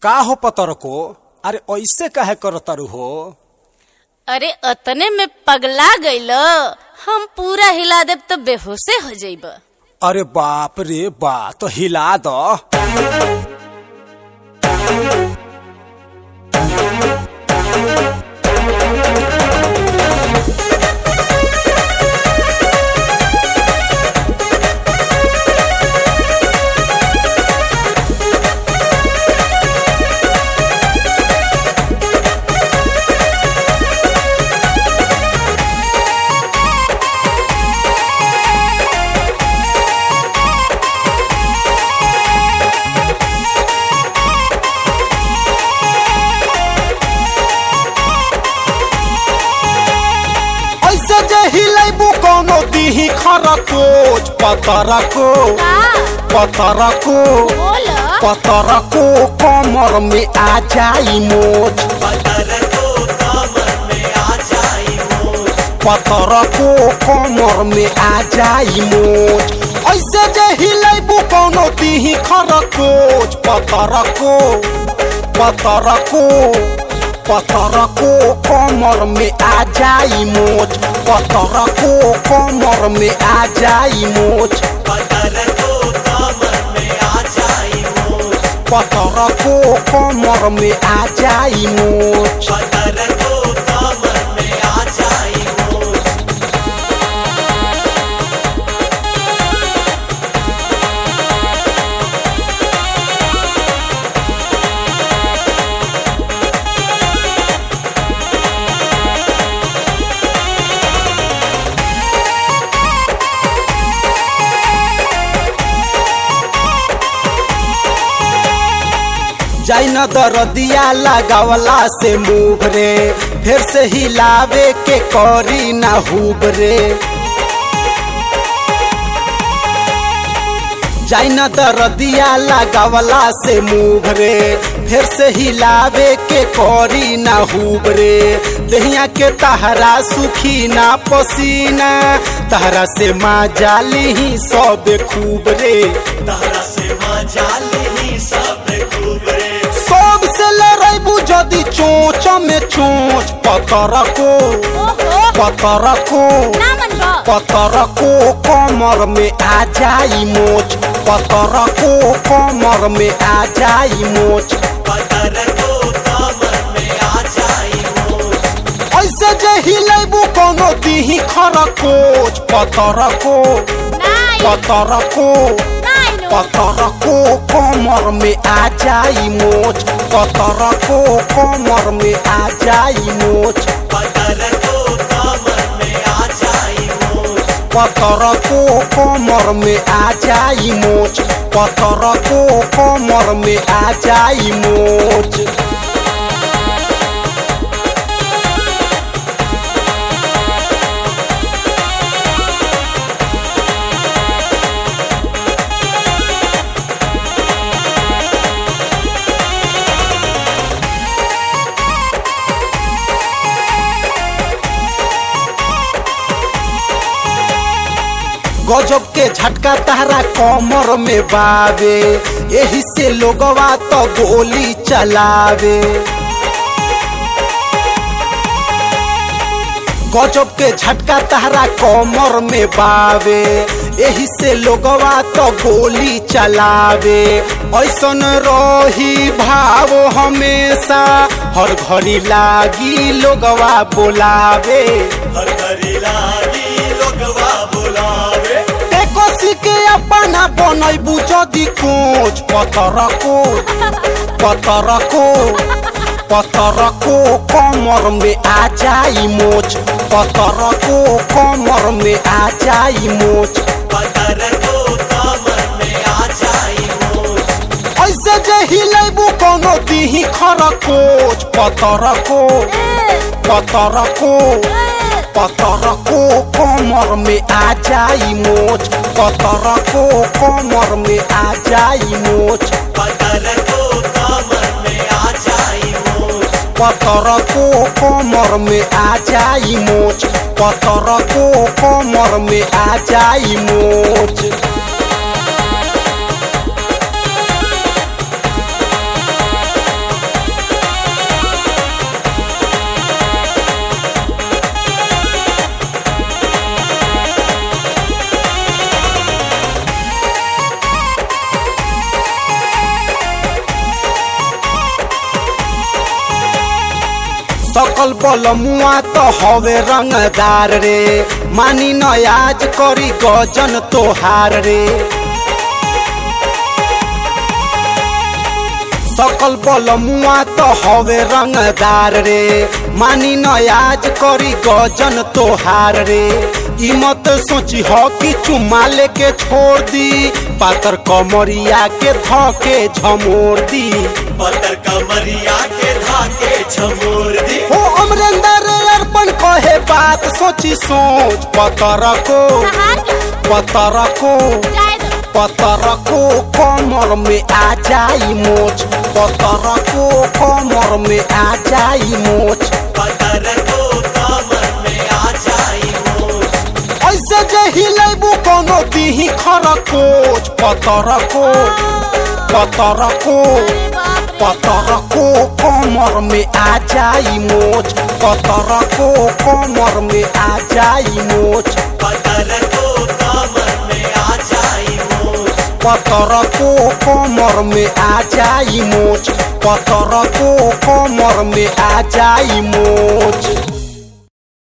का हो पतर को अरे ऐसे काहे करतारू हो अरे अतने में पगला गईल हम पूरा हिला देब तो बेहोशे हो जाइब अरे बाप रे बा तो हिला दो ऐसे जे हिलेबू कोनो दीही खरकोच पतरा को पतरा को बोल पतरा को कमर में आ जाई मोच पतरा को कमर में आ जाई मोच ऐसे जे हिलेबू कोनो दीही खरकोच पतरा को पतरा को पतरा को कमर में आ जाई मोच पतरा को कमर में आ जाई मोच पतरा को कमर में आ जाई मोच जाई न दरदिया लगावला से मुँह रे फिर से हिलावे के करी ना हुब रे जाई न दरदिया लगावला से मुँह रे फिर से हिलावे के करी ना हुब रे दहिया के तहरा सुखी ना पसीना तहरा से माँ जाली ही सब खूब रे सब से लड़ाइबू जदि चोच में चोच पतर को ओहो पतर को ना मन बा पतर को कमर में आ जाई मोच पतर को कमर में आ जाई मोच ऐसे जे हिलेबू कोनो दीही खरकोच पतर को नाई पतर को नाई नो पतर को कमर में आ जाई मोच पतर को कमर में आ जाई मोच पतर को कमर में आ जाई मोच पतर को कमर में आ जाई मोच गजब के झटका तहरा कमर में बावे यही से लोगवा तो गोली चलावे गजब के झटका तहरा कमर में बावे यही से लोगवा तो गोली चलावे ऐसन रही भाव हमेशा हर घड़ी लागी लोगवा बोलावे टेकोसी के अपना बनैबू जदि कोच पतर को पतर को पतर को कमर में आ जाई मोच पतर को कमर में आ जाई मोच ऐसे जे हिलेबू कोनो दीही खरकोच पतर को पतर को पतर को कमर में आ जाई मोच पतर को कमर में आ जाई मोच पतर को कमर में आ जाई मोच पतर को कमर में आ जाई मोच सकल बल मुआ तो हवे रंगदार रे मानी नयाज करी गजन तोहार रे सकल बल मुआ तो हवे रंगदार रे मानी नयाज करी गजन तोहार रे ई मत सोची हो कि चुम्मा लेके छोड़ दी पातर कमरिया के धके झमोर दी पतर कमरिया के धाके छमोर दी हो अमरेंद्र अर्पण कहे बात सोची सोच पतर को पतर को पतर को कमर में आ जाई मोच पतर को कमर में आ जाई मोच पतर को कमर में आ जाई मोच ऐसे जे हिलेबू कोनो दीही खरकोच पतर को पतर को पतर को कमर में आ जाई मोच पतर को कमर में आ जाई मोच पतर को कमर में आ जाई मोच पतर को कमर में आ जाई मोच पतर को कमर में आ जाई मोच